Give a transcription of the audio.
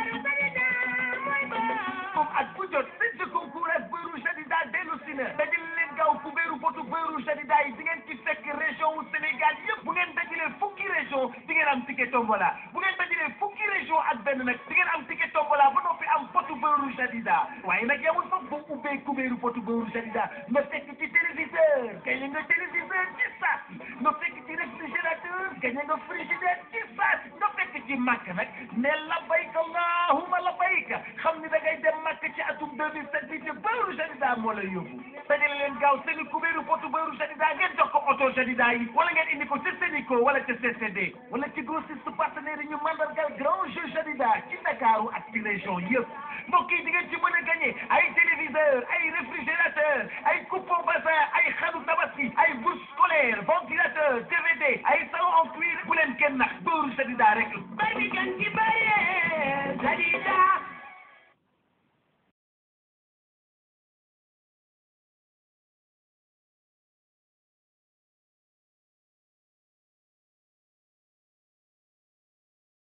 comme ak bu jot seen concours ak beurre Jadida dellu si na dajale leen gaaw ku beeru potu beurre Jadida yi di ngeen ci fekk région wu Sénégal yëpp bu ngeen dajalee fukki région di ngeen am ticket tombola bu ngeen dajalee fukki région ak benn nag di ngeen am ticket tombola ba noppi am potu beurre Jadida waaye nag yamul foofu boo ubbee ku beeru potu beurre Jadida nga fekk ci téléviseur kay nga téléviseur ci saa si nga fekk ci réfrigérateur kay nga frigidaire ci saa si nga fekk ci màkk nag ne labbayk allahumma labbayk xam ni da ngay dem màkk ci atum 2007 bi ci beurre Jadida moo lay yóbbu dajale leen gaaw seen i kubéeru potu beurre Jadida ngeen jox ko oto Jadida yi wala ngeen indi ko ci Sénico wala ci CCD wala ci grossiste partenaire yi ñu mandargal grand jeu Jadida ci Ndakaaru ak ci région yëpp mbokk yi di ngeen ci mën a gagné ay téléviseur ay réfrigérateur ay coupe au bassin ay xaru tabaski ay